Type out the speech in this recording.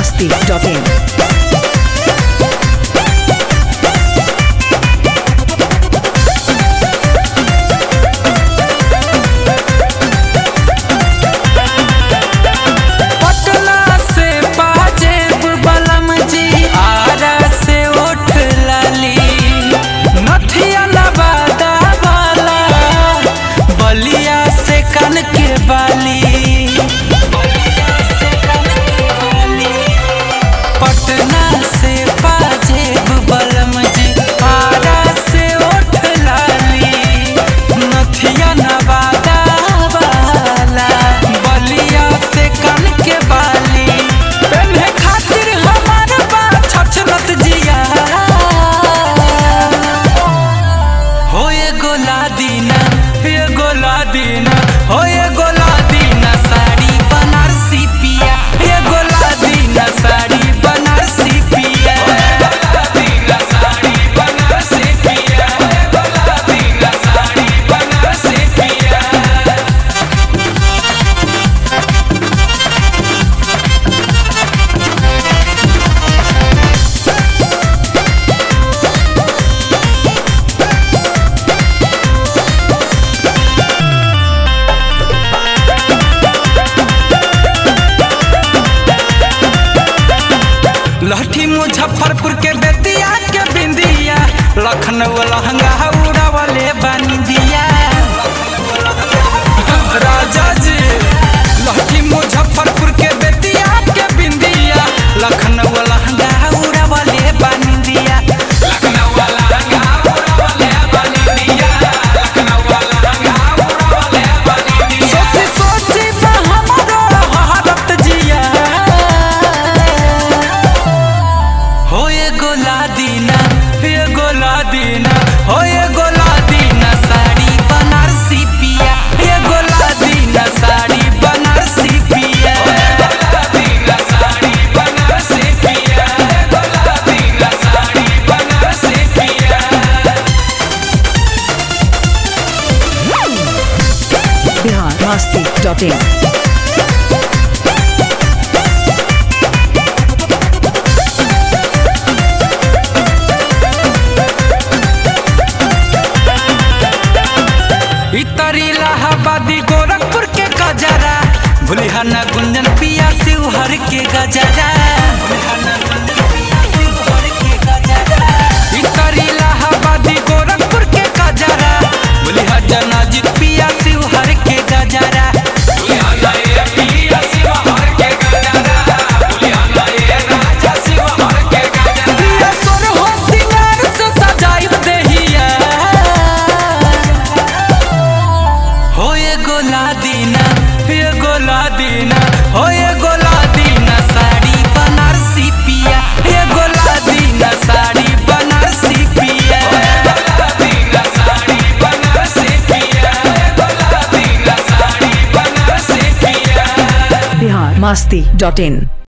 masti.in. Patna से पाजेब बलम जी आरा से उठ लाली नथिया नवादा वाला बलिया से कन के बाली बलिया से कन के बाली पटना से पाजेब बलम जी आरा से उठ लाली नथिया नवादा वाला बलिया से कन के बाली पेन्हे खातिर हमार बा छछनत जिया हो ये गोला दीना ये गोला दीना हो ये गोला दीना साड़ी बनारसी पिया ये गोला दीना साड़ी बनारसी पिया गोला दीना साड़ी बनारसी पिया गोला दीना साड़ी बनारसी पिया लहठी मुजफ्फरपुर के बेतिया के बिंदिया लखनऊ लहंगा उड़ावले बंदिया राजा जी लहठी मुजफ्फरपुर के बेतिया के बिंदिया लखनऊ लहंगा उड़ावले बंदिया लखनऊ लहंगा उड़ावले बंदिया लखनऊ लहंगा उड़ावले बंदिया सोची सोची बा हमरो हरत जिया हो ये गोला दीना ये गोला दीना हो ये गोला दीना साड़ी बनारसी पिया ये गोला दीना साड़ी बनारसी पिया गोला दीना साड़ी बनारसी पिया गोला दीना साड़ी बनारसी पिया Bihar masti.in. इतरी इलाहाबादी गोरखपुर के गजरा भूलिहाना गुंजन पिया शिवहर के गजरा इतरी इलाहाबादी गोरखपुर के गजरा भूलिहा जनाजित पिया शिवहर के गजरा दिया सोर हो सिंगार से सजाइब देहिया हो ये गोला दीना ये गोला दीना हो ये गोला दीना साड़ी बनारसी पिया ये गोला दीना साड़ी बनारसी पिया गोला दीना साड़ी बनारसी पिया गोला दीना साड़ी बनारसी पिया Bihar masti.in.